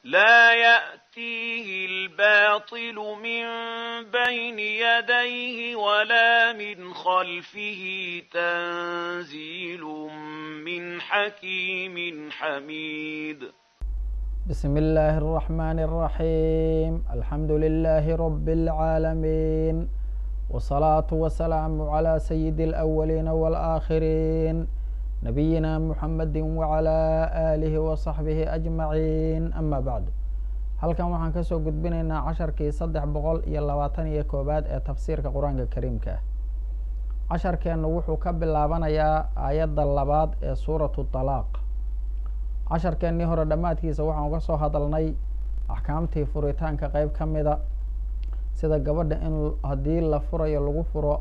لا يأتيه الباطل من بين يديه ولا من خلفه تنزيل من حكيم حميد بسم الله الرحمن الرحيم الحمد لله رب العالمين والصلاة والسلام على سيد الأولين والآخرين نبينا محمد وعلى آله وصحبه أجمعين أما بعد halkan waxaan kasoo gudbinaynaa casharkii saddex boqol iyo labaatan iyo koowaad ee tafsiirka qur-aanka kariimka ah casharkeennu wuxuu ka bilaabanayaa aayadda labaad ee suuratu talaaq casharkeennii hore dhammaadkiisa waxaan uga soo hadalnay axkaamtii furitaanka qeyb ka mida sida gabadha in haddii la furayo lagu furo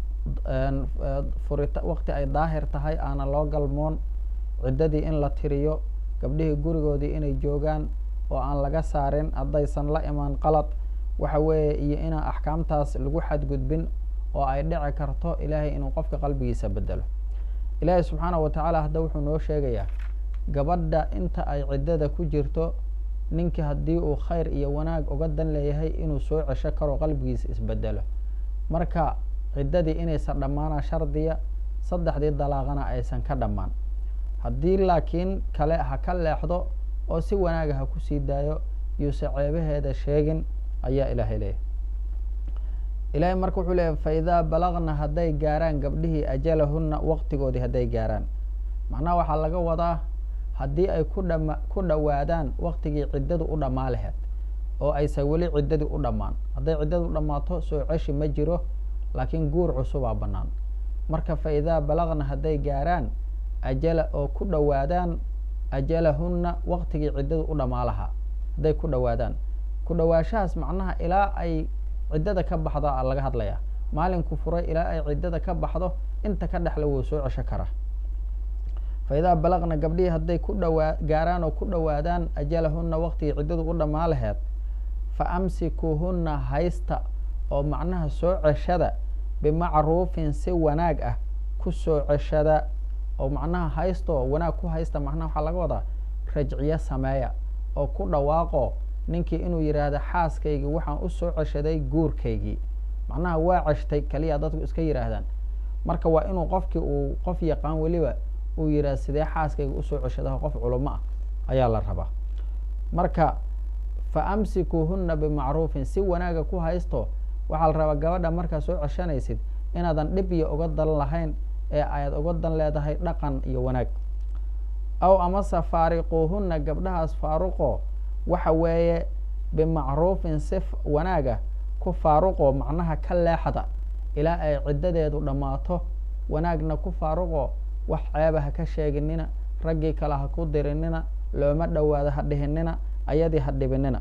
furita waqti ay daahir tahay aana loo galmoon ciddadii in la tiriyo gabdhihii gurigoodii inay joogaan oo aan laga saarin haddaysan la imaan qalad waxa weeye iyo inaan axkaamtaas lagu xadgudbin oo ay dhici karto ilaahay inuu qofka qalbigiisa bedelo ilaahay subxaanahu watacaala hadda wuxuu noo sheegayaa gabadha inta ay ciddada ku jirto ninkii haddii uu khayr iyo wanaag uga dan leeyahay inuu soo cesho karo qalbigiisa isbedelo marka ciddadii inaysan dhammaana shardiya saddexdii dalaaqana aysan ka dhammaan haddii laakiin kale ha ka leexdo oo si wanaaga ha kusii daayo yuuse ceebaheeda sheegin ayaa ilaahay leeyahy ilaahay marka wuxuu leeyahy fa idaa balagna hadday gaaraan gabdhihii ajalahunna waqtigoodii hadday gaaraan macnaha waxaa laga wadaa haddii ay ku dhama ku dhowaadaan waqtigii ciddadu u dhammaa laheyd oo aysan weli ciddadii u dhammaan hadday ciddadu u dhammaato soo ceshi ma jiro laakiin guur cusubaa bannaan marka fa idaa balagna hadday gaaraan ajala oo ku dhowaadaan ajalahunna waqtigii ciddadu u dhammaa lahaa hadday ku dhowaadaan ku dhowaashahaas macnaha ilaa ay ciddada ka baxdo a laga hadlayaa maalinku furay ilaa ay ciddada ka baxdo inta ka dhexla wuu soo cesho karaa fa idaa balagna gabdhihii hadday ku dhawaa gaaraan oo ku dhowaadaan ajalahunna waqtigii ciddadu u dhammaa laheyd fa amsikuuhunna haysta oo macnaha soo ceshada bimacruufin si wanaag ah ku soo ceshada oo macnaha haysto wanaag ku haysta macnaha waxaa laga wadaa rajciyo sameeya oo ku dhawaaqo ninkii inuu yidhaahdo xaaskaygii waxaan u soo ceshaday guurkaygii macnaha waa ceshtay kaliya dadku iska yidhaahdaan marka waa inuu qofkii uu qof yaqaan weliba uu yidhahdo sidee xaaskayga usoo ceshadaho qof culamo ah ayaa la rabaa marka fa amsikuuhunna bimacruufin si wanaaga ku haysto waxaa la rabaa gabadha markaad soo ceshanaysid inaadan dhib iyo uga dan lahayn ee ayaad uga dan leedahay dhaqan iyo wanaag aw amase faariquuhunna gabdhahaas faaruqo waxa weeye bimacruufin si wanaaga ku faaruqo macnaha ka leexda ilaa ay ciddadeedu dhammaato wanaagna ku faaruqo wax ceeba ha ka sheeginina raggii kale ha ku dirinina looma dhowaado ha dhihinina ayadii ha dhibinina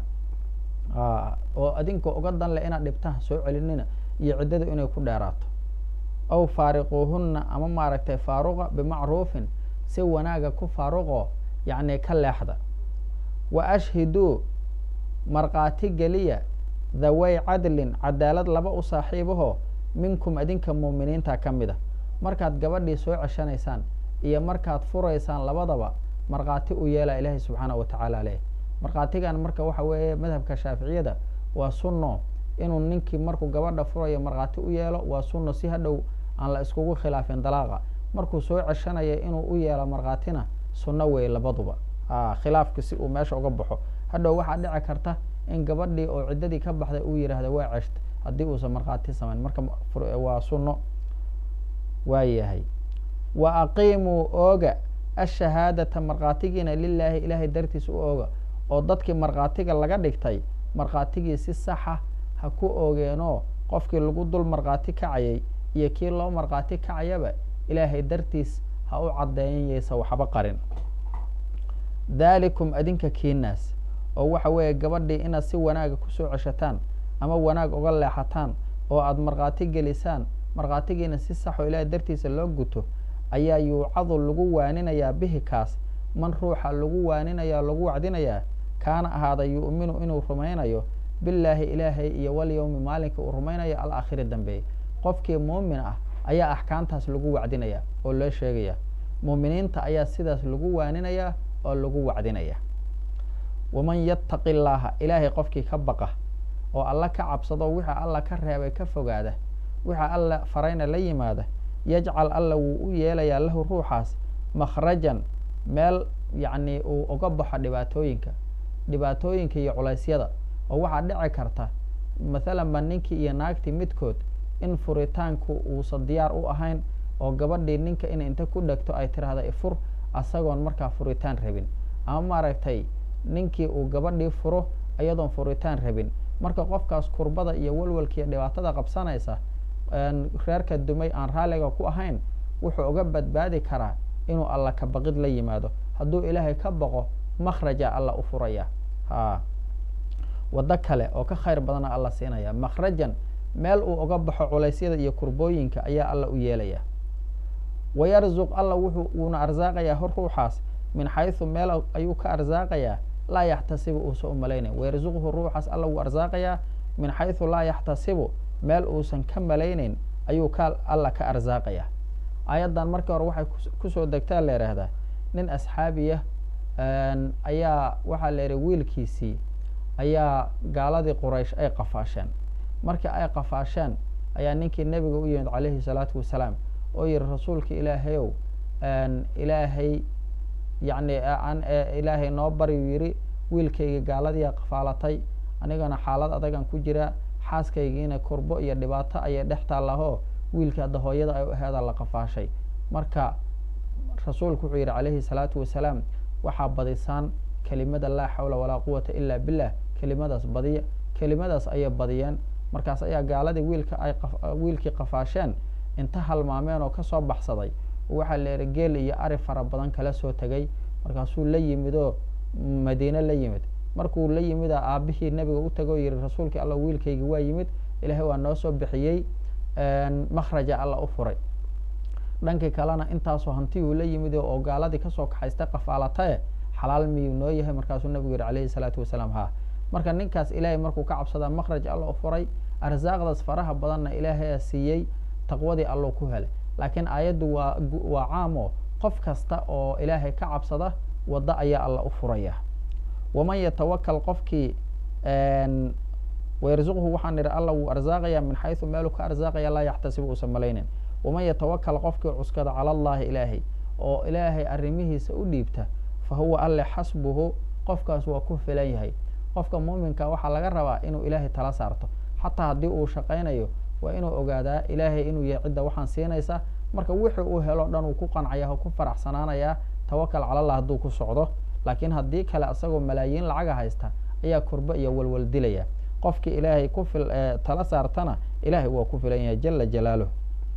oo adinka uga dan leh inaad dhibta ha soo celinina iyo ciddadu inay ku dheeraato aw faariquuhunna ama maaragtay faaruqa bimacruufin si wanaaga ku faaruqo yacni ka leexda wa ashhiduu markhaati geliya dhaway cadlin cadaalad laba u saaxiibaho minkum adinka muuminiinta ka mid a markaad gabadhii soo ceshanaysaan iyo markaad furaysaan labadaba markhaati u yeela ilaahay subxaanahu watacaala leh markhaatigan marka waxa weeye madhabka shaaficiyada waa sunno inuu ninkii markuu gabadha furayo markhaati u yeelo waa sunno si hadhow aan la iskugu khilaafin dalaaqa markuu soo ceshanaya inuu u yeelo markhaatina sunno wey labaduba khilaafka si uu meesha uga baxo hadhow waxaa dhici karta in gabadhii oo ciddadii ka baxday uu yidhaahdo waa ceshta haddii uusan markhaati samayn marka waa sunno waa yahay wa aqiimuu ooga ashahaadata markhaatigiina lilaahi ilaahay dartiisa u ooga oo dadkii markhaatiga laga dhigtay markhaatigii si saxa ha ku oogeenoo qofkii lagu dul markhaati kacayay iyo kii loo markhaati kacayaba ilaahay dartiis ha u caddeeyan yaysa waxba qarin daalikum adinka kiinaas oo waxa weeye gabadhii inaad si wanaaga kusoo ceshataan ama wanaag uga leexataan oo aada markhaati gelisaan markhaatigiina si sax oo ilaahay dartiisa loo guto ayaa yuucadu lagu waaninayaa bihi kaas man ruuxa lagu waaninaya lagu wacdinayaa kaana ahaada yu'minu inuu rumaynayo billaahi ilaahay iyo walyowmi maalinka uu rumaynayo alaakhiri dambeeye qofkii muumin ah ayaa axkaamtaas lagu wacdinaya oo loo sheegaya muuminiinta ayaa sidaas lagu waaninaya oo lagu wacdinaya waman yattaqi illaaha ilaahay qofkii ka baqa oo alla ka cabsado wixii alla ka reebay ka fogaada wixii alla farayna la yimaada yajcal alla wuu u yeelayaa lahu ruuxaas makhrajan meel yacni uu uga baxo dhibaatooyinka dhibaatooyinka iyo culaysyada oo waxaa dhici karta mathalan ba ninkii iyo naagtii midkood in furitaanku uusan diyaar u ahayn oo gabadhii ninka in inta ku dhegto ay tiraahda ifur asagoon markaa furitaan rabin ama maaragtay ninkii uu gabadhii furo iyadoon furitaan rabin marka qofkaas kurbada iyo walwalkiiyo dhibaatada qabsanaysa reerka dumay aan raalliga ku ahayn wuxuu uga badbaadi karaa inuu alla ka baqid la yimaado hadduu ilaahay ka baqo makhraja alla u furaya ha waddo kale oo ka khayr badana alla siinaya makhrajan meel uu uga baxo culaysyada iyo kurbooyinka ayaa alla u yeelaya wayarzuq alla wuxuu uuna arsaaqayaa hor ruuxaas min xaysu meel ayuu ka arsaaqayaa laa yaxtasibu uusan u malaynayn wayarzuqhu ruuxaas alla wuu arsaaqayaa min xaysu laa yaxtasibu meel uusan ka malaynayn ayuu ka alla ka arsaaqaya aayaddan markii hore waxay kusoo degtaa la yidhaahdaa nin asxaabiya ayaa waxaa la yidhi wiilkiisii ayaa gaaladii quraysh ay qafaasheen markii ay qafaasheen ayaa ninkii nebiga u yimid calayhi salaatu wasalaam oo yihi rasuulka ilaahayow ilaahay yacni aan ilaahay noo baryu yidhi wiilkayga gaaladiia qafaalatay anigana xaalad adagan ku jiraa xaaskaygiina kurbo iyo dhibaato ayay dhex taallahoo wiilkii hadda hooyada ay u aheeda la qafaashay marka rasuulku wuxuu yidhi calayhi salaatu wasalaam waxaa badisaan kelimada laa xawla walaa quwata ila billah kelimadaas badiya kelimadaas ayay badiyeen markaas ayaa gaaladii wiilka ay wiilkii qafaasheen inta halmaameen oo kasoo baxsaday waxaa la yidhi geel iyo ari fara badan kala soo tegay markaasuu la yimid oo madiine la yimid markuu la yimida aabihii nebiga u tago yihi rasuulkii alla wiilkaygi waa yimid ilaahay waa noo soo bixiyey makhraja alla u furay dhankii kalena intaasoo hantiyuu la yimid oo gaaladii kasoo kaxaystay qafaalatae xalaal miyuu noo yahay markaasuu nebigu yihi calayhi salaatu wasalaam ha marka ninkaas ilaahay markuu ka cabsadaa makhraj alla u furay arsaaqdaas faraha badanna ilaahayaa siiyey taqwadii alluu ku helay laakiin aayaddu waa waa caamo qof kasta oo ilaahay ka cabsada waddo ayaa alla u furaya waman yatawakal qofkii wayarzuqhu waxaan idhi alla wuu arsaaqaya min xaysu meeluu ka arsaaqaya laa yaxtasibu uusan malaynin waman yatawakal qofkii cuskada cala allahi ilaahay oo ilaahay arrimihiisa u dhiibta fa huwa alle xasbuhu qofkaas waa ku filan yahay qofka muuminka waxaa laga rabaa inuu ilaahay tala saarto xataa haddii uu shaqaynayo waa inuu ogaadaa ilaahay inuu yahay cidda waxaan siinaysa marka wixii uu helo dhan uu ku qancaya oo ku faraxsanaanayaa tawakal calallah hadduu ku socdo laakiin haddii kale isagoo malaayiin lacaga haysta ayaa kurbo iyo walwal dilaya qofkii ilaahay ku fil tala saartana ilaahay waa ku filan yahay jala jalaaluh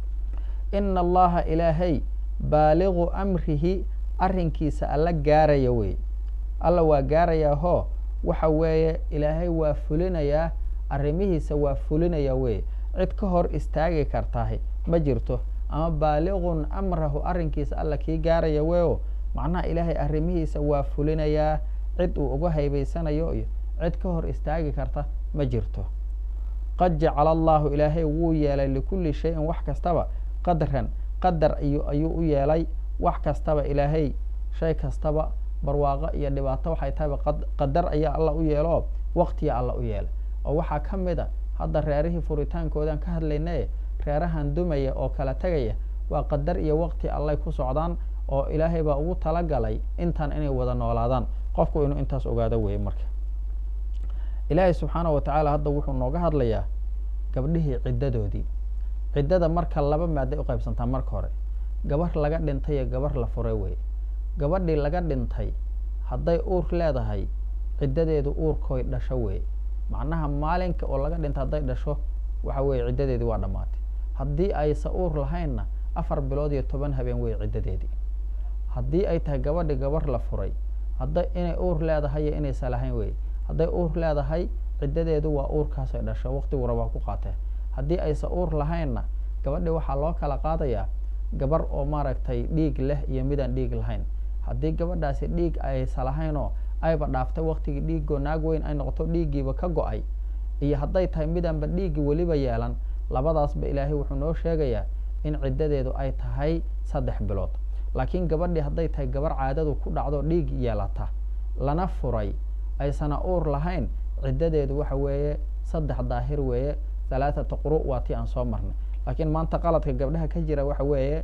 ina allaha ilaahay baaligu amrihi arrinkiisa alla gaaraya wey alla waa gaarayaa hoo waxa weeye ilaahay waa fulinayaa arrimihiisa waa fulinaya wey cid ka hor istaagi kartahay ma jirto ama baaligun amrahu arrinkiisa alla kii gaaraya weyo macnaha ilaahay arrimihiisa waa fulinayaa cid uu uga haybaysanayo iyo cid ka hor istaagi karta ma jirto qad jacala allahu ilaahay wuu yeelay likulli shayin wax kastaba qadran qadar iyo ayuu u yeelay wax kastaba ilaahay shay kastaba barwaaqo iyo dhibaato waxay tahayba qadar ayaa alla u yeelo waqtiya alla u yeelay oo waxaa ka mid a hadda reerihii furitaankoodan ka hadlaynaye reerahan dumaya oo kala tegaya waa qadar iyo waqti allay ku socdaan oo ilaahay baa ugu talagalay intan inay wada noolaadaan qofku inuu intaas ogaado weeye marka ilaahay subxaana wa tacaala hadda wuxuu nooga hadlayaa gabdhihii ciddadoodii ciddada marka laba maaday u qaybsantaa marka hore gabar laga dhintay iyo gabar la furay wey gabadhii laga dhintay hadday uur leedahay ciddadeedu uurkooy dhasho wey macnaha maalinka oo laga dhintay hadday dhasho waxa weeye ciddadeedii waa dhammaatay haddii aysa uur lahaynna afar bilood iyo toban habeen wey ciddadeedii haddii ay tahay gabadhi gabar la furay hadday inay uur leedahay iyo inaysa lahayn wey hadday uur leedahay ciddadeedu waa uurkaasay dhasho waqtigu rabaa ku qaatee haddii aysa uur lahaynna gabadhi waxaa loo kala qaadayaa gabar oo maaragtay dhiig leh iyo midaan dhiig lahayn haddii gabadhaasi dhiig aysa lahaynoo ayba dhaaftay waqtigii dhiigoo naag weyn ay noqoto dhiiggiiba ka go-ay iyo hadday tahay midaanba dhiiggi weliba yeelan labadaasba ilaahay wuxuu noo sheegayaa in ciddadeedu ay tahay saddex bilood laakiin gabadhii hadday tahay gabar caadadu ku dhacdo dhiig yeelata lana furay aysana uur lahayn ciddadeedu waxa weeye saddex daahir weeye halaathata quru waa tii aan soo marnay laakiin maanta qaladka gabdhaha ka jira waxa weeye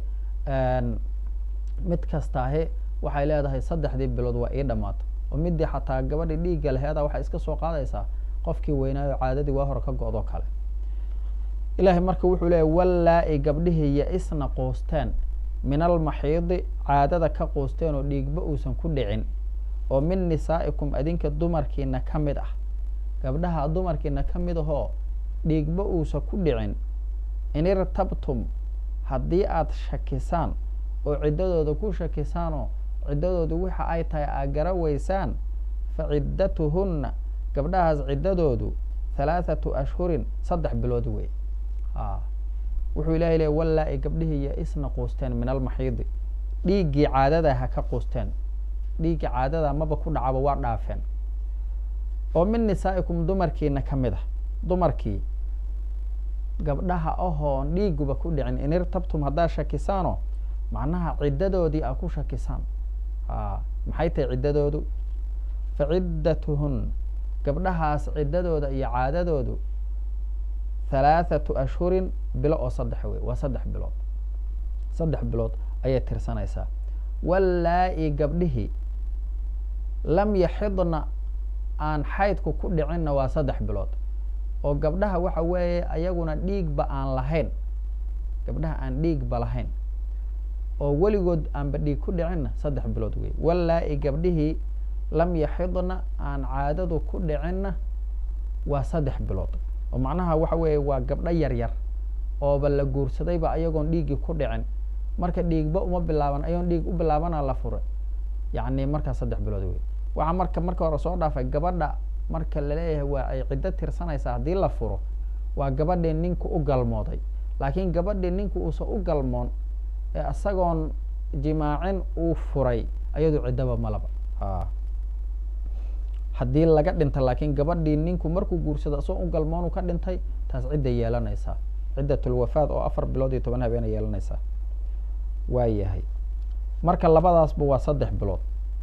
mid kastaahi waxay leedahay saddexdii bilood waa ii dhammaato oo midii xataa gabadhii dhiigga laheeda waxay iska soo qaadaysaa qofkii weynaayo caadadii waa hore ka go-do kale ilaahay marka wuxuu leeyahy wallaa-i gabdhihii ya-isna quusteen min almaxiidi caadada ka quusteen oo dhiigba uusan ku dhicin oo min nisaa'ikum adinka dumarkiina ka mid ah gabdhaha dumarkiina ka mid ahoo dhiigba uusan ku dhicin in irtabtum haddii aada shakisaan oo ciddadooda ku shakisaanoo ciddadoodu waxa ay tahay aa gara weysaan fa ciddatuhunna gabdhahaas ciddadoodu halaathatu ashhurin saddex bilood wey a wuxuu ilahay leey wallaa-i gabdhihii ya-isna quusteen min almaxiidi dhiiggii caadada ha ka quusteen dhiiggii caadada maba ku dhacaba waa dhaafeen oo min nisaa'ikum dumarkiina ka mid ah dumarkii gabdhaha ahoon dhiiguba ku dhicin in irtabtum haddaad shakisaano macnaha ciddadoodii aa ku shakisaan a maxay tahay ciddadoodu fa ciddatuhun gabdhahaas ciddadooda iyo caadadoodu halaathatu ashhurin bilo oo saddex wey waa saddex bilood saddex bilood ayay tirsanaysaa wallaa-i gabdhihii lam yaxidna aan xaydku ku dhicinna waa saddex bilood oo gabdhaha waxa weeye ayaguna dhiigba aan lahayn gabdhaha aan dhiigba lahayn oo weligood aanba dhiig ku dhicinna saddex bilood wey wallaa-i gabdhihii lam yaxidna aan caadadu ku dhicinna waa saddex bilood oo macnaha waxa weeye waa gabdho yar yar ooba la guursadayba ayagoon dhiiggii ku dhicin marka dhiigba uma bilaaban ayagoon dhiig u bilaabana la furay yacni markaa saddex bilood wey waxaa marka marka hore soo dhaafay gabadha marka laleeyahay waa ay ciddo tirsanaysaa haddii la furo waa gabadhii ninku u galmooday laakiin gabadhii ninku uusan u galmoon ee isagoon jimaacin uu furay ayadu ciddaba malaba a haddii laga dhinta laakiin gabadhii ninku markuu guursado isagoo u galmoonu ka dhintay taas cidday yeelanaysaa ciddatulwafaad oo afar bilood iyo toban habeena yeelanaysaa waa yahay marka labadaasba waa saddex bilood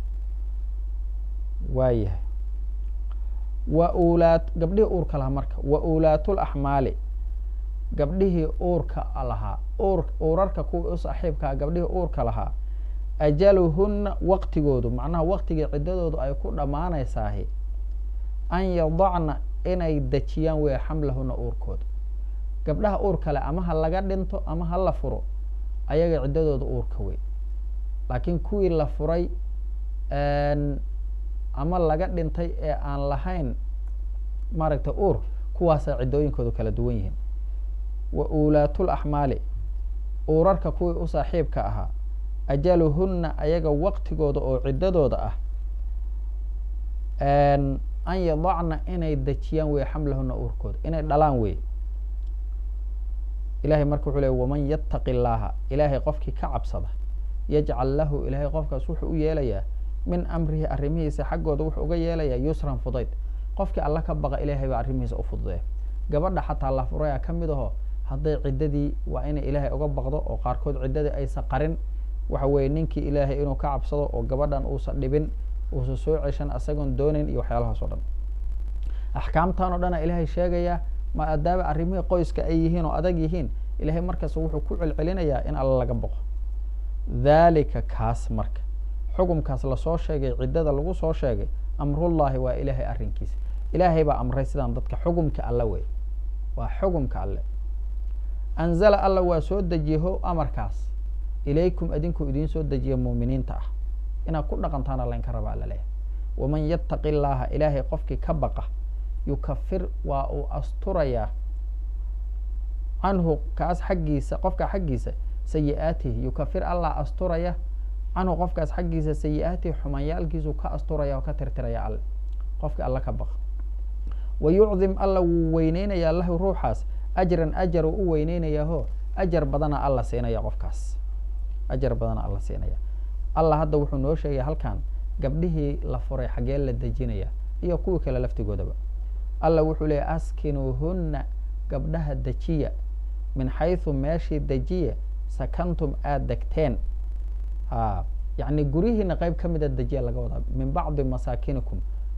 waa yahay wa ulaat gabdhihii uurka lahaa marka wa uulaatul axmaali gabdhihii uurka lahaa uur uurarka kuwii u saaxiibkaa gabdhihii uurka lahaa ajaluhunna waqtigoodu macnaha waqtigii ciddadoodu ay ku dhammaanaysaahi an yadacna inay dejiyaan wey xamlahuna uurkooda gabdhaha uur kale ama ha laga dhinto ama ha la furo ayaga ciddadooda uurka wey laakiin kuwii la furay ama laga dhintay ee aan lahayn maaragtay uur kuwaasa ciddooyinkoodu kala duwan yihiin wa uulaatul axmaali uurarka kuwii u saaxiibka ahaa ajaluhunna ayaga waqtigooda oo ciddadooda ah an yadacna inay dejiyaan wey xamlahuna uurkooda inay dhalaan wey ilahay marka wuxuu ley waman yattaqi illaaha ilaahay qofkii ka cabsada yajcal lahu ilaahay qofkaas wuxuu u yeelayaa min amrihi arrimihiisa xaggooda wuxuu uga yeelayaa yusran fudayd qofkii alla ka baqa ilaahay baa arrimihiisa u fududeya gabadha xataa la furaya ka mid aho hadday ciddadii waa inay ilaahay uga baqdo oo qaarkood ciddadii aysan qarin waxa weeye ninkii ilaahay inuu ka cabsado oo gabadhan uusan dhibin uusan soo ceshan isagoon doonayn iyo waxyaalahaas o dhan axkaamtan o dhana ilaahay sheegayaa maadaama arrimihii qoyska ay yihiin oo adag yihiin ilaahay markaas wuxuu ku celcelinayaa in alla laga boqo dhalika kaas marka xukumkaas lasoo sheegay ciddada lagu soo sheegay amrullahi waa ilaahay arrinkiisa ilaahay baa amray sidaan dadka xukumka alle wey waa xukumka alle anzala alla waa soo dejiyeho amarkaas ilaykum adinkuu idiin soo dejiya muuminiinta ah inaad ku dhaqantaana laynka rabaa laleeyahay waman yattaqi illaaha ilaahay qofkii ka baqa yukafir waa uu asturayaa canhu kaas xaggiisa qofka xaggiisa sayi-aatihi yukafir allah asturaya canhu qofkaas xaggiisa sayi-aatihi xumayaalkiisu ka asturaya oo ka tirtiraya alle qofka alle ka baqa wa yucdim alla wuu weyneynayaa lahu ruuxaas ajran ajar uu u weyneynayaho ajar badana alla siinaya qofkaas ajar badana alla siinaya allah hadda wuxuu noo sheegaya halkan gabdhihii la furay xaggee la dejinaya iyo kuwii kale laftigoodaba allah wuxuu leeyay askinuuhunna gabdhaha dejiya min xaysu meeshii dejiya sakantum aada degteen a yacni guryihiina qeyb ka mida dejiya laga wadaa min bacdi masaakinikum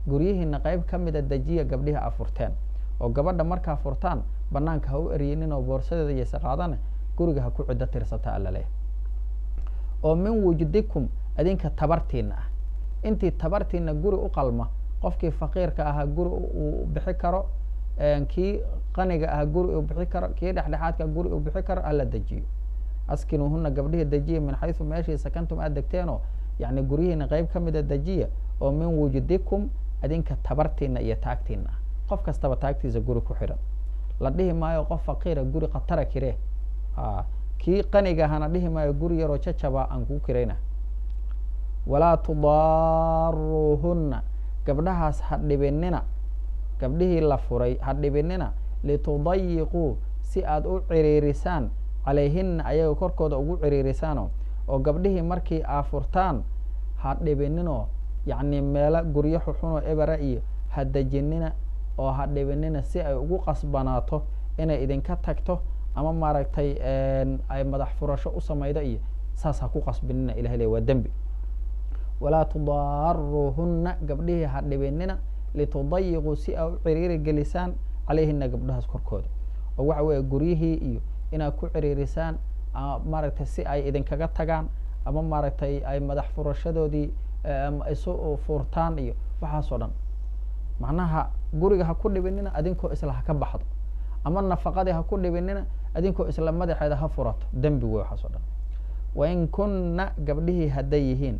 guryihiina qeyb ka mida dejiya gabdhihi a furteen oo gabadha markaa furtaan banaanka ha u eryinin oo boorsadeeda iyose qaadane guriga ha ku ciddo tirsata alla leeyahy oo min wujdikum adinka tabartiina ah intii tabartiina guri u qalma qofkii faqiirka ahaa guri uu bixi karo kii qaniga ahaa guri uu bixi karo kii dhexdhexaadka guri uu bixi karo hala dejiyo askinuuhuna gabdhihii dejiya min xaysu meeshii sakantum aad degteenoo yani guryihiina qeyb ka mida dejiya oo min wujdikum adinka tabartiina iyo taagtiina ah qof kastaba taagtiisa guri ku xidhan la dhihi maayo qof faqiira guri khatara kire a kii qaniga ahana dhihi maayo guri yaroo jajaba aan kuu kirayna walaa tudaaruuhunna gabdhahaas ha dhibinina gabdhihii la furay ha dhibinina litudayiquu si aad u ciriirisaan calayhina ayaga korkooda ugu ciriirisaano oo gabdhihii markii aa furtaan ha dhibininoo yacni meelo guryo xuxunoo ebera iyo ha dejinina oo ha dhibinina si ay ugu qasbanaato inay idinka tagto ama maaragtay ay madax furasho u samaydo iyo saas ha ku qasbinina ilahay le waa dembi walaa tudaaruuhunna gabdhihii ha dhibinina litudayiquu si aa u ciriiri gelisaan calayhina gabdhahaas korkooda oo waxa weeye guryihii iyo inaad ku ciriirisaan maaragtay si ay idinkaga tagaan ama maaragtay ay madax furashadoodii isu furtaan iyo waxaasoo dhan macnaha guriga ha ku dhibinina adinkoo isla ha ka baxdo ama nafaqadii ha ku dhibinina adinkoo isla madaxeeda ha furato dembi wey waxaasoo dhan wain kunna gabdhihii hadday yihiin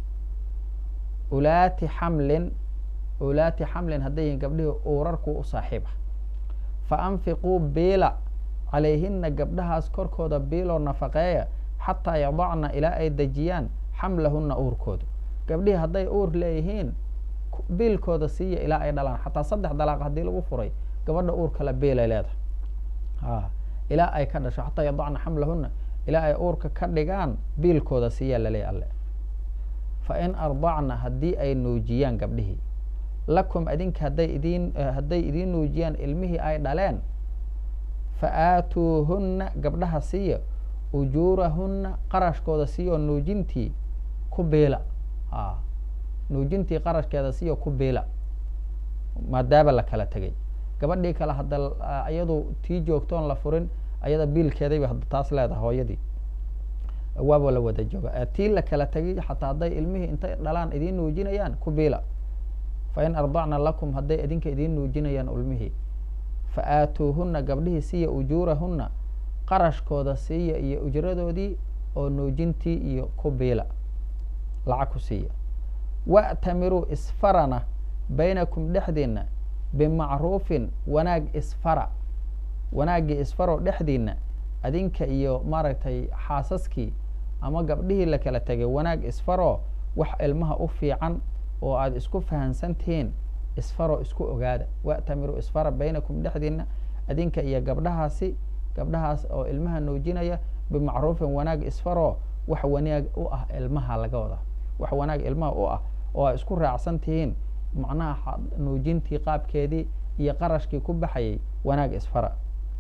ulaati xamlin ulaati xamlin hadday yihiin gabdhihii uurarku u saaxiiba fa anfiquu biila calayhina gabdhahaas korkooda biiloo nafaqeeya xataa yadacna ilaa ay dejiyaan xamlahuna uurkooda gabdhihii hadday uur leeyihiin biilkooda siiya ilaa ay dhalaan xataa saddex dalaaq haddii lagu furay gabadha uur kale biilay leedahay a ilaa ay ka dhasho xataa yadacna xamlahuna ilaa ay uurka ka dhigaan biilkooda siiyaa laleeya alle fa in ardacna haddii ay nuujiyaan gabdhihii lakum adinka hadday idin hadday idiin nuujiyaan ilmihii ay dhaleen fa aatuuhunna gabdhaha siiya ujuurahunna qarashkooda siiya oo nuujintii ku biila a nuujintii qarashkeeda siiya ku biila maadaaba la kala tegay gabadhii kale hadda iyadu tii joogtoon la furin ayada biilkeedayba hadda taas leedahay hooyadii waaba la wada jooga tii la kala tegay xataa hadday ilmihii intay dhalaan idiin nuujinayaan ku biila fa in ardacna lakum hadday idinka idiin nuujinayaan ilmihii fa aatuuhunna gabdhihii siiya ujuurahunna qarashkooda siiya iyo ujradoodii oo nuujintii iyo ku biila lacag ku siiya wa'tamiruu isfarana baynakum dhexdiinna bimacruufin wanaag isfara wanaaggii isfaroo dhexdiinna adinka iyo maaragtay xaasaskii ama gabdhihii la kala tegay wanaag isfaroo wax ilmaha u fiican oo aada isku fahansan tihiin isfaroo isku ogaada wa'tamiruu isfara baynakum dhexdiinna adinka iyo gabdhahaasi gabdhahaas oo ilmaha nuujinaya bimacruufin wanaag isfaroo wax wanaag u ah ilmaha laga wada wax wanaag ilmaha u ah oo ay isku raacsan tihiin macnaha nuujintii qaabkeedii iyo qarashkii ku baxayay wanaag isfara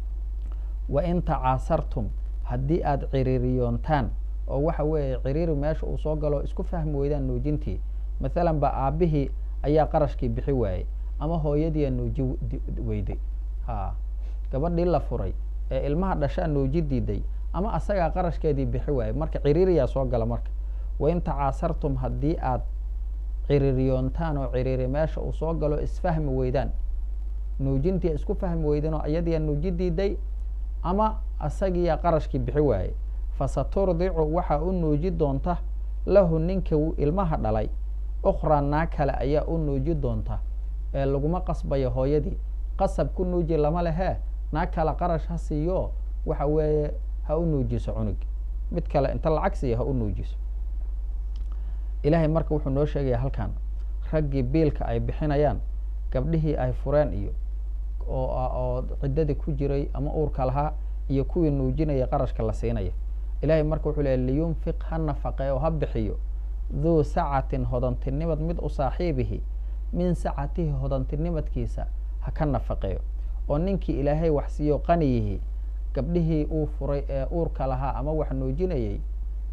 wa in tacaasartum haddii aada ciriiriyoontaan oo waxa weeye ciriiri meesha uu soo galo isku fahmi weydaan nuujintii mathalan ba aabihii ayaa qarashkii bixi waayey ama hooyadiia nuuji weyday ha gabadhii la furay ee ilmaha dhashaa nuuji diiday ama asagaa qarashkeedii bixi waayey marka ciriiriyaa soo gala marka wain tacaasartum haddii aad ciriiriyoontaan oo ciriiri meesha uu soo galo isfahmi weydaan nuujintii isku fahmi weydeen oo iyadiia nuuji diiday ama asagiiyaa qarashkii bixi waayey fasaturdicu waxaa u nuuji doonta lahu ninka ilmaha dhalay ukhraa naa kale ayaa u nuuji doonta ee laguma qasbayo hooyadii qasab ku nuuji lama lehee naa kale qarash ha siiyo waxa weeye ha u nuujiso cunug mid kale inta lacag siiya ha u nuujiso ilaahay marka wuxuu noo sheegaya halkan raggii biilka ay bixinayaan gabdhihii ay fureen iyo oo ciddadii ku jiray ama uurka lahaa iyo kuwii nuujinaya qarashka la siinaya ilahay marka wuxuu leey liyunfiq ha nafaqee oo ha bixiyo duu sacatin hodantinimad mid u saaxiibihi min sacatihi hodantinimadkiisa ha ka nafaqeeyo oo ninkii ilaahay wax siiyo qaniyihi gabdhihii uu furay ee uurka lahaa ama wax nuujinayay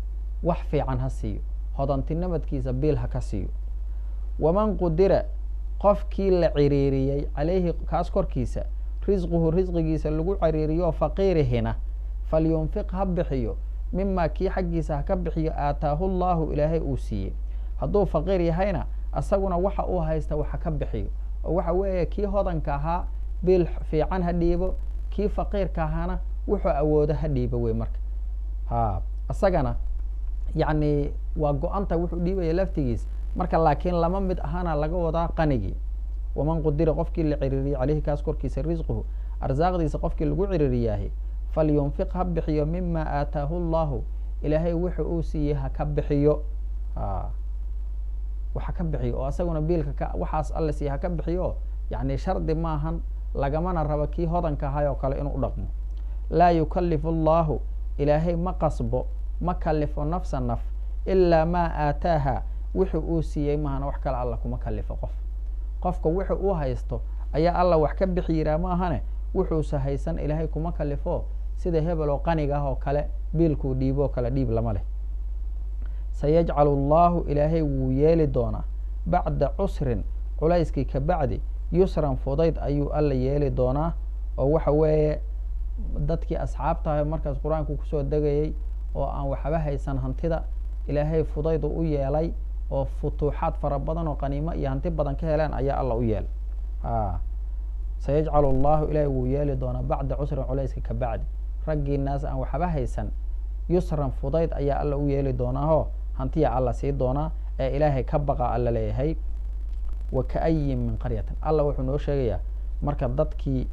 wax fiican ha siiyo hodantinimadkiisa biil ha ka siiyo waman qudira qofkii la ciriiriyey calayhi kaas korkiisa risquhu risqigiisa lagu ciriiriyo faqiirihina falyunfiq ha bixiyo mima kii xaggiisa ha ka bixiyo aataahu llahu ilaahay uu siiyey hadduu faqiir yahayna asaguna waxa uu haysta waxa ka bixiyo oo waxa weeye kii hodanka ahaa biil fiican ha dhiibo kii faqiirka ahaana wuxuu awoodo ha dhiibo wey marka ha isagana yacni waa go-anta wuxuu dhiibaya laftigiis marka laakiin lama mid ahaana laga wadaa qanigii waman qudira qofkii la ciriiriyey caleyhi kaas korkiisa risquhu arsaaqdiisa qofkii lagu ciriiriyaahi falyunfiq ha bixiyo mima aataahu llahu ilaahay wuxu uu siiyey ha ka bixiyo a waxa ka bixiyo oo isaguna biilka ka waxaas alla siiye ha ka bixiyo yacni shardi maahan lagamana rabo kii hodanka ahay oo kale inuu u dhaqmo laa yukalifu allahu ilaahay ma qasbo ma kalifo nafsa naf ilaa maa aataaha wuxu uu siiyey mahana wax kale alla kuma kalifo qof qofka wuxu uu haysto ayaa alla wax ka bixi yiraa maahane wuxuusa haysan ilaahay kuma kalifo sida hebel oo qaniga ah oo kale biilkuu dhiiboo kale dhiib lama leh sayajcalu allahu ilaahay wuu yeeli doonaa bacda cusrin culayskii ka bacdi yusran fudayd ayuu alla yeeli doonaa oo waxa weeye dadkii asxaabtahay markaas qur-aanku kusoo degayey oo aan waxba haysan hantida ilaahay fudaydu u yeelay oo futuuxaad fara badan oo qaniimo iyo hanti badan ka heleen ayaa alla u yeelay a sayajcalu allahu ilaahay wuu yeeli doonaa bacda cusrin culayska ka bacdi raggii naas aan waxba haysan yusran fudayd ayaa alla u yeeli doonaaho hantiya alla sii doonaa ee ilaahay ka baqa alla leeyahay wa kaayin min qaryatin alla wuxuu noo sheegayaa marka dadkii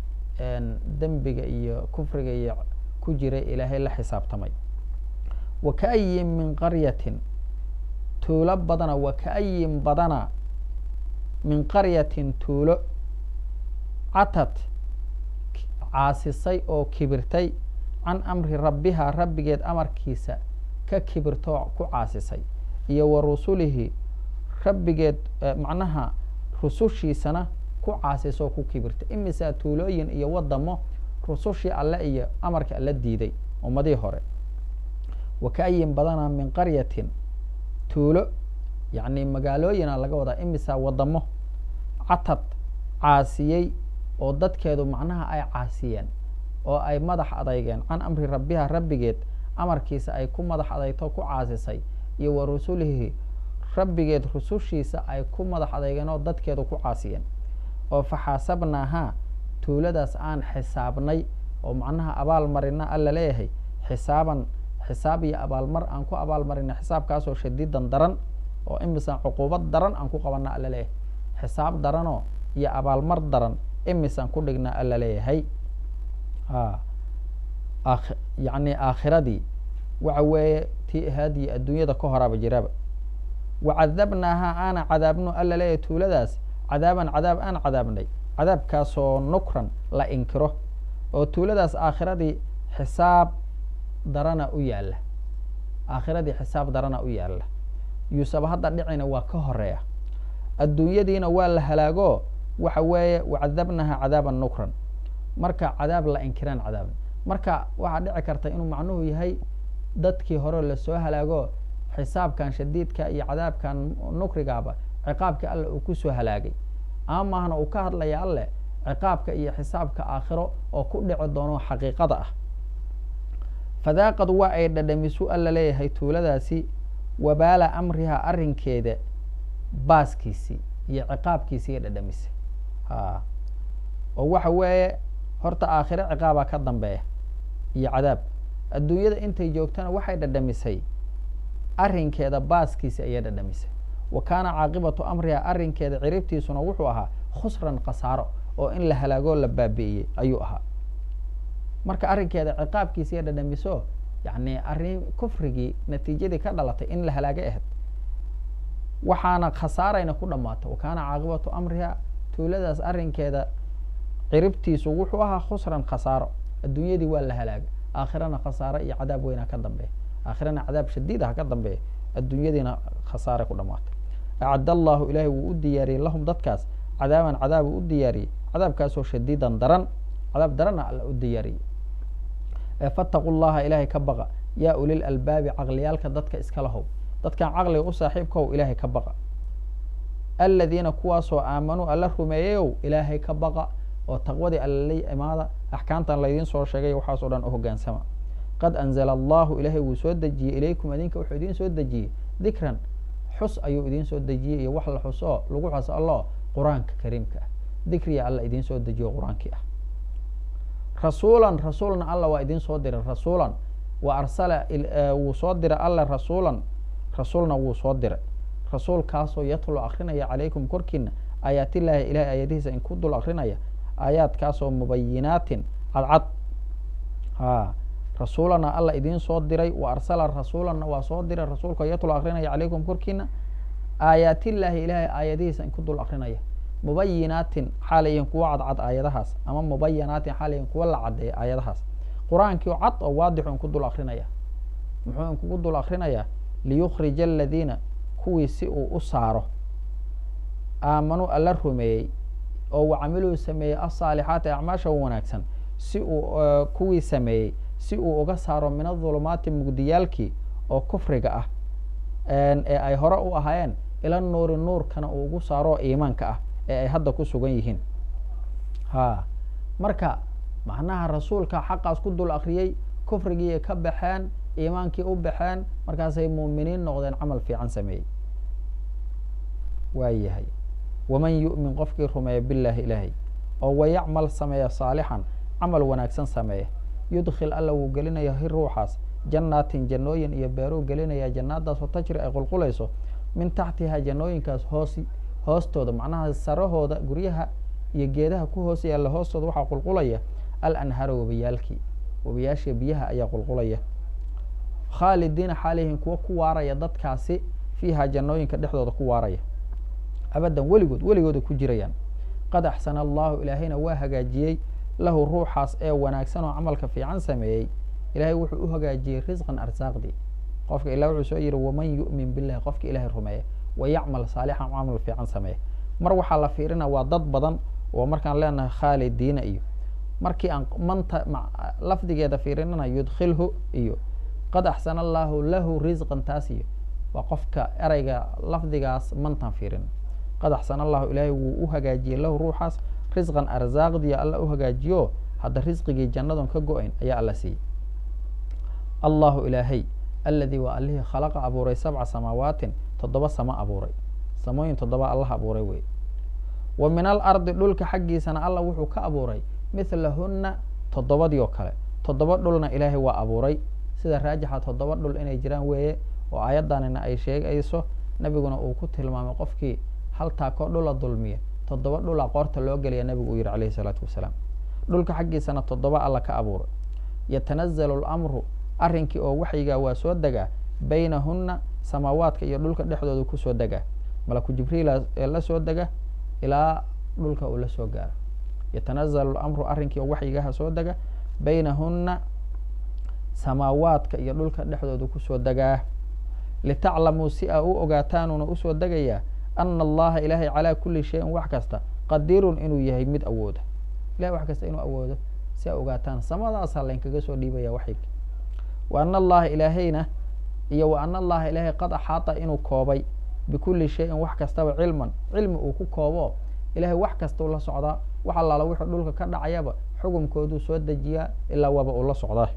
dembiga iyo kufriga iyo ku jiray ilaahay la xisaabtamay wa kaayin min qaryatin tuulo badana wa kaayin badana min qaryatin tuulo catad caasisay oo kibirtay can amri rabbihaa rabbigeed amarkiisa ka kibirtoo ku caasisay iyo wa rusulihi rabbigeed macnaha rusushiisana ku caasisoo ku kibirtay imisaa tuulooyin iyo wadamo rusushii alle iyo amarka alla diiday ummadihii hore wa kaayin badana min qaryatin tuulo yacni magaalooyina laga wadaa imisaa wadamo catad caasiyey oo dadkeedu macnaha ay caasiyeen oo ay madax adeygeen can amri rabbiha rabbigeed amarkiisa ay ku madax adeyto ku caasisay iyo wa rusulihi rabbigeed rusushiisa ay ku madax adeygeen oo dadkeedu ku caasiyeen oo faxaasabnaahaa tuuladaas aan xisaabnay oo macnaha abaal marina alla leeyahay xisaaban xisaab iyo abaalmar aan ku abaalmarina xisaabkaasoo shadiidan daran oo imisaan cuquubad daran aan ku qabana alla leeyahay xisaab daranoo iyo abaalmar daran imisaan ku dhignaa alla leeyahay a yacni aakhiradii waxa weeye tii ahaadiyo adduunyada ka horaaba jiraba wacadabnaahaa aana cadaabno alla leeyahay tuuladaas cadaaban cadaab aan cadaabnay cadaabkaasoo nukran la inkiro oo tuuladaas aakhiradii xisaab darana u yaalla aakhiradii xisaab darana u yaalla yuusaba hadda dhicina waa ka horeeya adduunyadiina waa la halaago waxa weeye wacadabnaha cadaaban nukran marka cadaab la inkiraan cadaabna marka waxaa dhici karta inuu macnuhu yahay dadkii hore lasoo halaago xisaabkan shadiidka iyo cadaabkan nukrigaaba ciqaabkii alle uu kusoo halaagay ama maahna uu ka hadlaya alleh ciqaabka iyo xisaabka aakhiro oo ku dhici doono xaqiiqada ah fadaaqad waa ay dhadhamisu alla leeyahay tuuladaasi wabaala amriha arrinkeeda baaskiisii iyo ciqaabkiisii ay dhadhamisay a oo waxa weeye horta aakhiro ciqaabaa ka dambeeya iyo cadaab adduunyada intay joogtana waxay dhadhamisay arrinkeeda baaskiisi ayay dhadhamisay wa kaana caaqibatu amriha arrinkeeda ciribtiisuna wuxuu ahaa khusran khasaaro oo in la halaagoo la baabi'iyey ayuu ahaa marka arrinkeeda ciqaabkiisi ay dhadhamiso yacni arrin kufrigii natiijadii ka dhalatay in la halaagay ahayd waxaana khasaarayna ku dhammaato wa kaana caaqibatu amriha tuuladaas arrinkeeda ciribtiisu wuxuu ahaa khusran khasaaro adduunyadii waa la halaagay aakhirana khasaare iyo cadaab weynaa ka dambeeya aakhirana cadaab shadiid ah ka dambeeya adduunyadiina khasaare ku dhamaatay acad allahu ilaahay wuu u diyaariyey lahum dadkaas cadaaban cadaabuu u diyaariyey cadaabkaasoo shadiidan daran cadaab daranna alla u diyaariyey fattaqu llaha ilaahay ka baqa yaa ulil albaabi caqliyaalka dadka iskala how dadkan caqliga u saaxiibkahow ilaahay ka baqa aladiina kuwaasoo aamanuu alla rumeeyeyow ilaahay ka baqa oo taqwadii allalay imaada axkaamtan laydiin soo sheegay waxaas o dhan u hoggaansama qad anzala allahu ilaahay wuu soo dejiyey ilaykum idinka wuxuu idiin soo dejiyey dikran xus ayuu idiin soo dejiyey iyo wax la xus oo lagu xus allo qur-aanka kariimka ah dikriya alla idiin soo dejiyo qur-aankii ah rasuulan rasuulna alla waa idiin soo diray rasuulan wa arsala wuu soo diray alla rasuulan rasuulna wuu soo diray rasuulkaasoo yatlu akrinaya calaykum korkiina aayaatillaahi ilahay aayadihiisa in ku dul akrinaya aayaadkaasoo mubayinaatin cadcad a rasuulana alla idiin soo diray wa arsala rasuulanna waa soo diray rasuulka yatlu akrinaya calaykum korkiina aayaatillaahi ilahay aayadihiisa in ku dul akrinaya mubayinaatin xaalayin kuwa cadcad aayadahaas ama mubayanaatin xaalayin kuwa la cadeeya aayadahaas qur-aankii cad oo waadixu inku dul akrinaya muxuu inkugu dul akrinayaa liyukhrija aladiina kuwii si uu u saaro aamanuu alla rumeeyey oo wacamiluu sameeyey asaalixaati acmaasha wanaagsan si uu kuwii sameeyey si uu uga saaro min adulumaati mugdiyaalkii oo kufriga ah ee ay hore u ahaayeen ila nuuri nuurkana uu ugu saaro oo iimaanka ah ee ay hadda ku sugan yihiin ha marka macnaha rasuulka xaqaas ku dul akriyey kufrigiiay ka baxeen iimaankii u baxeen markaasay muuminiin noqdeen camal fiican sameeyey waa yahay waman yu'min qofkii rumeeya billaahi ilaahay oo wayacmal sameeya saalixan camal wanaagsan sameeya yudkhil alla wuu gelinaya hi ruuxaas jannaatin jannooyin iyo beeruu gelinaya jannaadaasoo tajri ay qulqulayso min taxtiha jannooyinkaas hoos hoostooda macnaha sarahooda guryaha iyo geedaha ku hoos yaalla hoostooda waxaa qulqulaya al anhaara webiyaalkii webiyaashii biyaha ayaa qulqulaya khaalidiina xaalihin kuwa ku waaraya dadkaasi fiiha jannooyinka dhexdooda ku waaraya abadan weligood weligooda ku jirayaan qad axsana allahu ilaahayna waa hagaajiyey lahu ruuxaas ee wanaagsan oo camalka fiican sameeyey ilahay wuxuu u hagaajiyey risqan arsaaqdii qofka ilah wuxuu soo yihi waman yu'min billahi qofka ilahay rumeeya wayacmal saalixan camal fiican sameeya mar waxaa la fiirina waa dad badan oo markaan leenahay khaalidiina iyo markii aan manta lafdigeeda fiirinana yudkhilhu iyo qad axsana allahu lahu risqan taas iyo waa qofka ereyga lafdigaas mantaan fiirin qad axsana allahu ilaahay wuu u hagaajiyey lahu ruuxaas risqan arsaaqdiya alla u hagaajiyo hadda risqigii jannadon ka go-ayn ayaa alla siiyey allahu ilaahay aladii waa allihii khalaqa abuuray sabca samaawaatin toddoba samo abuuray samooyin toddoba allah abuuray wey wa min alardi dhulka xaggiisana alla wuxuu ka abuuray mithlahunna toddobadii oo kale toddoba dhulna ilaahay waa abuuray sida raajixa toddoba dhul inay jiraan weeye oo aayaddanina ay sheegayso nebiguna uu ku tilmaamay qofkii hal taakoo dhula dulmiya toddoba dhula qoorta loo geliya nebigu uu yihi calayhi salaatu wasalaam dhulka xaggiisana toddoba alla ka abuuray yatanazalu lamru arrinkii oo waxyigaa waa soo degaa baynahunna samaawaadka iyo dhulka dhexdooda kusoo degaa malaku jibriila ee la soo dega ilaa dhulka uu la soo gaaro yatanazalu lamru arrinkii oo waxyigaha soo dega baynahunna samaawaadka iyo dhulka dhexdooda kusoo degaa litaclamuu si aa u ogaataanuna usoo degayaa ana allaha ilaahay calaa kuli shayin wax kasta qadirun inuu yahay mid awooda ilahay wax kasta inuu awoodo si aa ogaataan samadaasaa laynkaga soo dhiibaya waxyga wa ana allaha ilaahayna iyo wa ana allaha ilaahay qad axaata inuu koobay bikuli shayin wax kastaba cilman cilmi uu ku koobo ilahay wax kasta ula socdaa wax allaala wuxuu dhulka ka dhacayaba xukumkooduu soo dejiyaa ilaa waba ula socdaa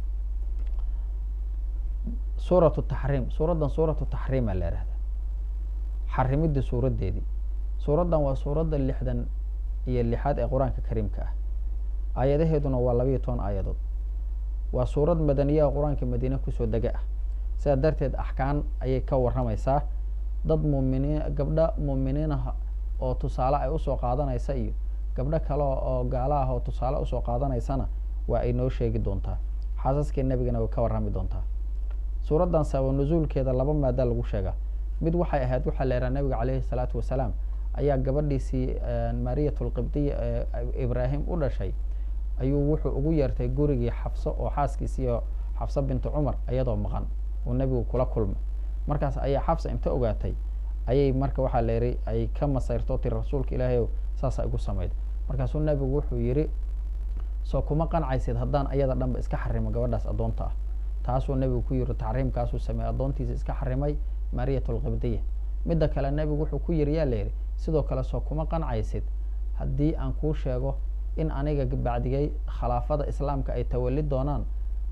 suuratu taxriim suuraddan suuratu taxriima la ihahda xarimidii suuraddeedii suuraddan waa suuradda lixdan iyo lixaad ee qur-aanka kariimka ah aayadaheeduna waa labayo toban aayadood waa suurad madaniya oo qur-aanka madiine kusoo dega ah sidaa darteed axkaan ayay ka warramaysaa dad muminiin gabdho muuminiinaha oo tusaale ay usoo qaadanaysa iyo gabdho kale oo gaala ah oo tusaale usoo qaadanaysana waa ay noo sheegi doontaa xaasaskii nebigana way ka warrami doontaa suuraddan sabab nusuulkeeda laba maada lagu sheegaa mid waxay ahayd waxaa la yidhaha nabiga caleyhi salaatu wasalaam ayaa gabadhiisii mariyatulqibdiya ee ibraahim u dhashay ayuu wuxuu ugu yeertay gurigii xafso oo xaaskiisiiyo xafso bintu cumar iyadoo maqan uu nebigu kula kulmay markaas ayaa xafsa inta ogaatay ayay marka waxaa la yihi ay ka masayrto tiri rasuulka ilaahay ow saasa igu samayd markaasuu nebigu wuxuu yidhi soo kuma qancaysid haddaan ayada dhanba iska xarimo gabadhaas addoonta ah taasuu nebigu ku yiri taxriimkaasuu sameeyey addoontiisa iska xarimay mariyat lqibdiya midda kale nebigu wuxuu ku yiri yaa layidhi sidoo kale soo kuma qancaysid haddii aan kuu sheego in aniga bacdigay khilaafada islaamka ay tawali doonaan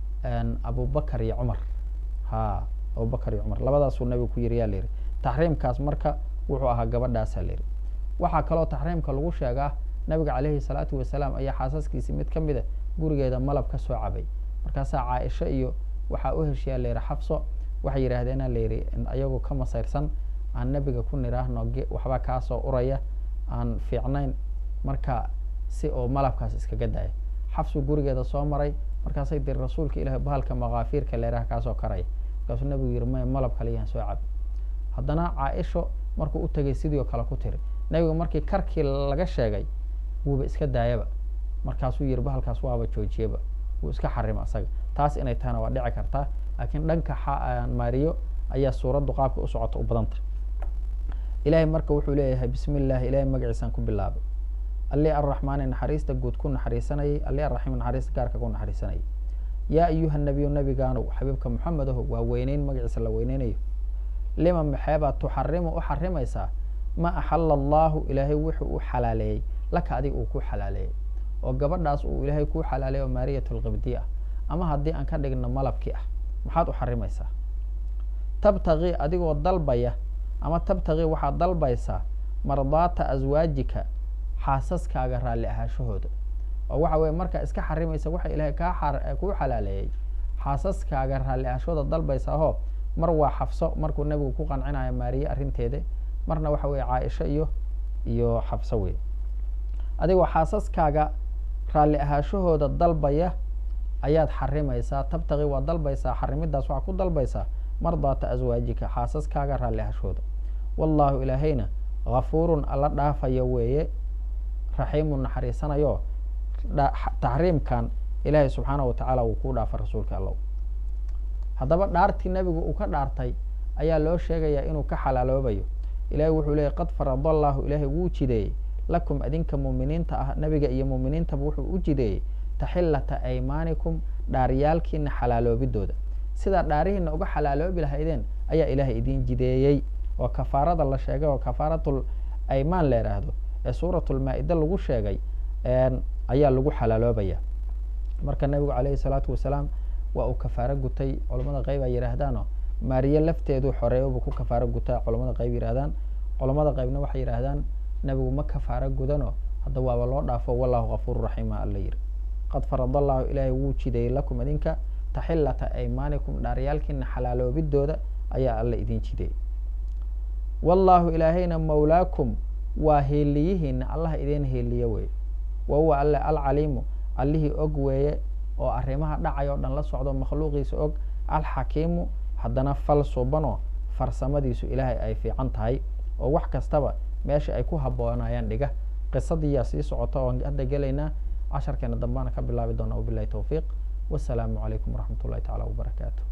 abubakar iyo cumar ha abubakar iyo cumar labadaasuu nebigu ku yiri yaa layidhi taxriimkaas marka wuxuu ahaa gabadhaasaa layidhi waxaa kaloo taxriimka lagu sheegaa nabiga caleyhi salaatu wasalaam ayaa xaasaskiisii mid ka mida gurigeeda malab ka soo cabay markaasaa caaisho iyo waxaa u heshiyaa layidhi xabso waxay yidhaahdeenaa layidhi ayagoo ka masayrsan aan nebiga ku niraahno waxbaa kaasoo uraya aan fiicnayn marka si oo malabkaas iskaga daya xabsu gurigeeda soo maray markaasay diri rasuulka ilahi bahalka makaafiirka leeraha kaasoo karaya markaasuu nebigu yihi maya malab kaliyahan soo cab haddana caaisho markuu u tegay sidii oo kale ku tiri nebiga markii karkii laga sheegay wuuba iska daayaba markaasuu yihi bahalkaas waaba joojiyaba wuu iska xarima asaga taas inay tahana waa dhici kartaa laakiin dhanka maariyo ayaa suuraddu qaabka u socota u badanta ilahay marka wuxuu leeyahay bismi illahi ilahay magaciisaan ku bilaabay alli arraxmaani naxariista guud ku naxariisanayay alli arraxiim naxariista gaarka ku naxariisanayay yaa ayuha nabiyu nabigaanow xabiibka moxamedaho waa weyneyn magaciisa la weyneynayo lima maxeebaa tuxarimu u xarimaysaa ma axala allahu ilaahay wuxuu u xalaaleeyey laka adiga uu ku xalaaleeyey oo gabadhaas uu ilaahay kuu xalaaleeyo maariyat lqibdi ah ama haddii aan ka dhigno malabkii ah maxaad u xarimaysaa tabtaqii adigoo dalbaya ama tabtaqii waxaad dalbaysaa mardaata aswaajika xaasaskaaga raalli ahaashahooda oo waxa weye markaa iska xarimaysa waxa ilaahay kaa kuu xalaaleeyey xaasaskaaga raalli ahaashahooda dalbaysaa hoo mar waa xafso markuu nebigu ku qancinayo maariye arrinteeda marna waxa weye caaisho iyo iyo xafso wey adigoo xaasaskaaga raalli ahaashahooda dalbaya ayaad xarimaysaa tabtaqi waa dalbaysaa xarimidaas waxaa ku dalbaysaa mardaata aswaajika xaasaskaaga raalli ahaashahooda wallaahu ilaahayna hafuurun alla dhaafaya weeye raxiimun naxariisanayo taxriimkan ilaahay subxaanahu watacaala wuu kuu dhaafa rasuulka allow haddaba dhaartii nebigu uu ka dhaartay ayaa loo sheegayaa inuu ka xalaaloobayo ilahay wuxuu leeyay qad farada allahu ilaahay wuu jideeyey lakum adinka muuminiinta ah nebiga iyo muuminiintaba wuxuu u jideeyey taxillata aymaanikum dhaaryaalkiina xalaaloobidooda sidaa dhaarihiina uga xalaaloobi lahaydeen ayaa ilaahay idiin jideeyey oo kafaarada la sheegay oo kafaaratul aymaan la yidhaahdo ee suuratulmaa-ida lagu sheegay ayaa lagu xalaaloobaya marka nebigu caleyhi salaatu wasalaam waa uu kafaaro gutay culamada qeyb ay yidhaahdaano maariye lafteedu xoreeyobuu ku kafaaro gutaa culamada qeyb yidhahdaan culamada qeybna waxay yidhaahdaan nebigu ma kafaaro gudano hadda waaba loo dhaafo wallahu kafuuru raxiima alla yiri qad farad allahu ilaahay wuu jideeyey lakum idinka taxillata aymaanikum dhaaryaalkiina xalaaloobidooda ayaa alla idin jideeyey wallaahu ilaahayna mawlaakum waa heeliyihiina allaha idin heeliye weye wa huwa alle alcaliimu allihii og weeye oo arrimaha dhacay oo dhan la socdo makhluuqiisa og alxakiimu haddana fal subanoo farsamadiisu ilaahay ay fiican tahay oo wax kastaba meesha ay ku habboonayaan dhiga qisadiiyaa sii socota oon hadda gelaynaa casharkeena dambaana ka bilaabi doona wabilahi towfiiq wasalaamu calaykum waraxmat ullahi tacala wabarakaatu